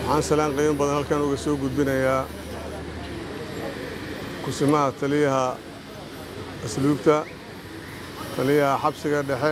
waxaan salaan qiimo badan halkan uga soo gudbinayaa kusimaha taliyaha asluubta taliyaha xabsiga dhexe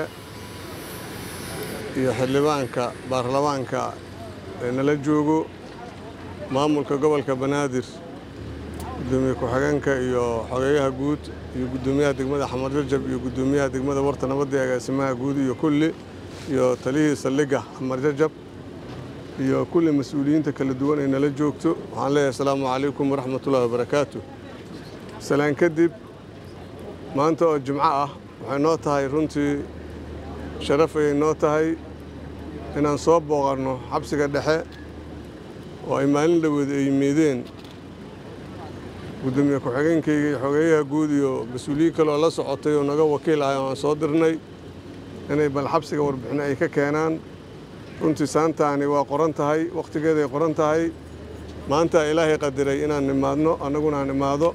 iyo xildhibaanka baarlamaanka ee nala joogo maamulka gobolka banaadir gudoomiye ku-xigeenka iyo xogeeyaha guud iyo guddoomiyaha degmada xamar jajab iyo guddoomiyaha degmada warta nabadda ee agaasimaha guud iyo kulli iyo taliyihii saldhigga xamar jajab iyo kulli mas-uuliyiinta kala duwan ay nala joogto waxaan leeyahay asalaamu calaykum waraxmatullahi wabarakaatu salaan kadib maanta oo jimco ah waxay noo tahay runtii sharaf ayay noo tahay inaan soo booqanno xabsiga dhexe oo ay maalin dhaweed ay yimaadeen guddoomiye ku-xigeenkayga iyo xogeeyaha guud iyo mas-uuliyiin kale oo la socotay oo naga wakiil ahay oo aan soo dirnay inay bal xabsiga warbixino ay ka keenaan runtii saantaani waa qoran tahay wakhtigeeday qoran tahay maanta ilaahay qadiray inaan nimaadno annaguna aan imaado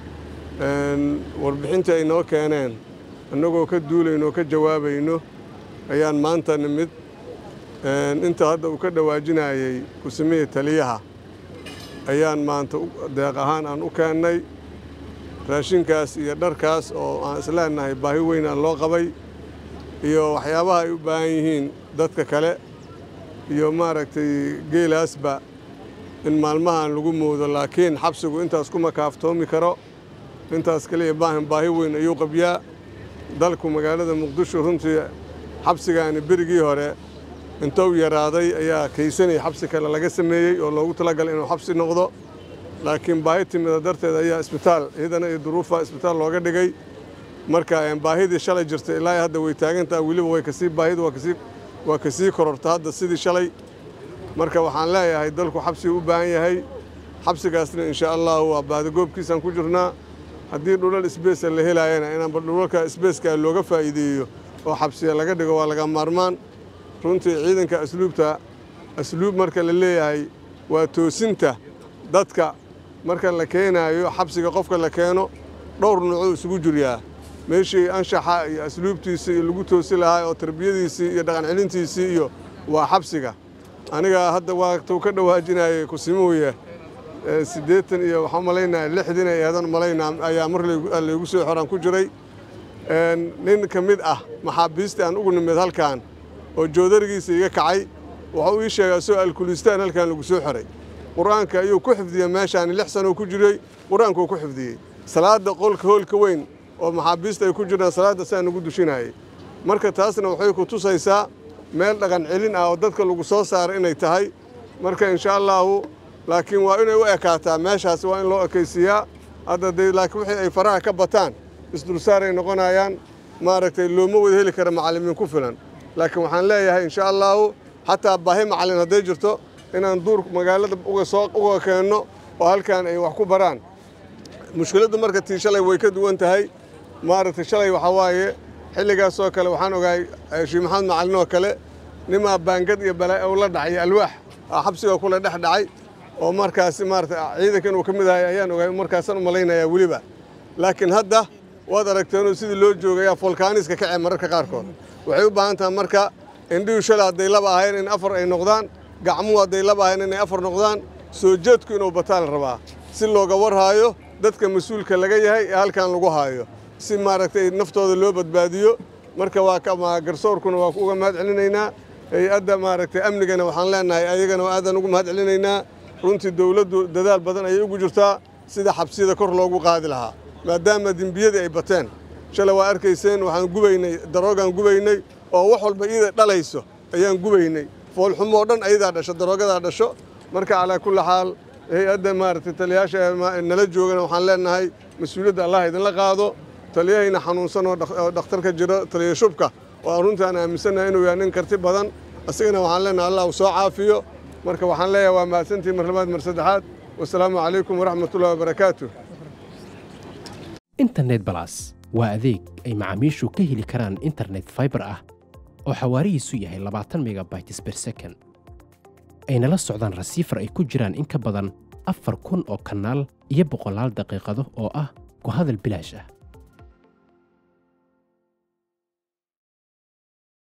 warbixintii ay noo keeneen annagoo ka duulayno oo ka jawaabayno ayaan maanta nimid inta hadda uu ka dhawaajinayey kusimihii taliyaha ayaan maanta deeq ahaan aan u keennay raashinkaas iyo dharkaas oo aan isleenahay baahi weyn aan loo qabay iyo waxyaabaha ay u baahan yihiin dadka kale iyo maaragtay geelaasba in maalmahan lagu moodo laakiin xabsigu intaas kuma kaaftoomi karo intaas kaliya baahan baahi weyn ayuu qabyaa dalku magaalada muqdisho runtii xabsigaani berigii hore intou yaraaday ayaa kaysanay xabsi kale laga sameeyey oo loogu talagalay inuu xabsi noqdo laakiin baahi timida darteed ayaa isbitaal iyadana iyo duruufa isbitaal looga dhigay marka baahidii shalay jirtay ilaa hadda way taagantaha weliba way kasii baahida waa kasii kororta hadda sidii shalay marka waxaan leeyahay dalku xabsiga u baahan yahay xabsigaasna insha allahu waa baadagoobkiisaan ku jirnaa haddii dhulal isbeesa la helaayana inaanba dhulalka isbeeskaa looga faa'iideeyo oo xabsiya laga dhigo waa laga maarmaan runtii ciidanka asluubta asluub marka la leeyahay waa toosinta dadka marka la keenaayo xabsiga qofka la keeno dhowr nuucuu isugu jiryaa meeshii anshaxa iyo asluubtiisii iyo lagu toosi lahaa oo tarbiyadiisii iyo dhaqan celintiisii iyo waa xabsiga aniga hadda waatuu ka dhawaajinayay kusimuhuya siddeetan iyo waxaan malaynaya lixdin ay eedan malaynaa ayaa mar laygu soo xoraan ku jiray nin ka mid ah maxaabiistii aan ugu nimid halkan oo joodarigiisa iga kacay wuxuu ii sheegaa soo alkulistaan halkan lagu soo xoray qur-aanka ayuu ku xifdiyey meeshaani lix sanoo ku jiray qur-aankuu ku xifdiyey salaadda qolka hoolka weyn oo maxaabiista ay ku jiraan salaadda saa nagu dushinayay marka taasna waxay ku tusaysaa meel dhaqan celin ah oo dadka lagu soo saara inay tahay marka insha allaahu laakiin waa inay u ekaataa meeshaas waa in loo ekaysiiyaa hadda dee laakiin wixii ay faraha ka bataan isdulsaaray noqonayaan maaragtay looma wada heli kara macallimiin ku filan laakiin waxaan leeyahay insha allaahu xataa baahi macallin hadday jirto inaan duur magaalada uga soo uga keenno oo halkan ay wax ku baraan mushkiladdu marka tii shalay way ka duwan tahay maaragtay shalay waxaa waaye xilligaasoo kale waxaan ogahay sheekh maxamed macallin oo kale nimaa baangad iyo balaa uu la dhacay alwaax xabsiga kula dhex dhacay oo markaasi maaragtay ciidankan uu ka mid ahay ayaan ogahay markaasaan u malaynayaa weliba laakiin hadda waad aragteenoo sidii loo joogayaa folkaaniska kacee mararka qaarkood waxay u baahan tahay marka indhihu shala hadday laba ahayn in afar ay noqdaan gacmuhu hadday laba ahayn inay afar noqdaan soo jeedku inuu bataa la rabaa si looga warhaayo dadka mas-uulka laga yahay ee halkan lagu haayo si maaragtay naftooda loo badbaadiyo marka waa garsoorkuna waa uga mahad celinaynaa hay-adda maaragtay amnigana waxaan leenahay ayagana aadaan ugu mahad celinaynaa runtii dowladdu dadaal badan ayay ugu jirtaa sida xabsiyada kor loogu qaadi lahaa maadaama dembiyadii ay bateen shalay waa arkayseen waxaan gubaynay daroogaan gubaynay oo wax walba iyada dhalayso ayaan gubaynay foolxumoo dhan ayadaa dhasho daroogadaa dhasho marka calaa kulli xaal hay-adda maaragtay taliyayaasha nala joogana waxaan leenahay mas-uuliyadda allah idinla qaado taliyahayna xanuunsan oo dhakhtarka jiro taliya shubka oo aan runtii aan aaminsannahay inuu yahay nin karti badan isagana waxaan leenahay allah uu soo caafiyo marka waxaan leeyahay waa mahadsantii mar labaad mar saddexaad wasalaamu calaykum waraxmatullahi wabarakaatu internet balas waa adeeg ay macaamiishu ka heli karaan internet faibar ah oo xawaarihiisu yahay labaatan megabytes ber second ayna la socdaan rasiifar ay ku jiraan in ka badan afar kun oo kanaal iyo boqolaal daqiiqado oo ah ku hadal bilaash ah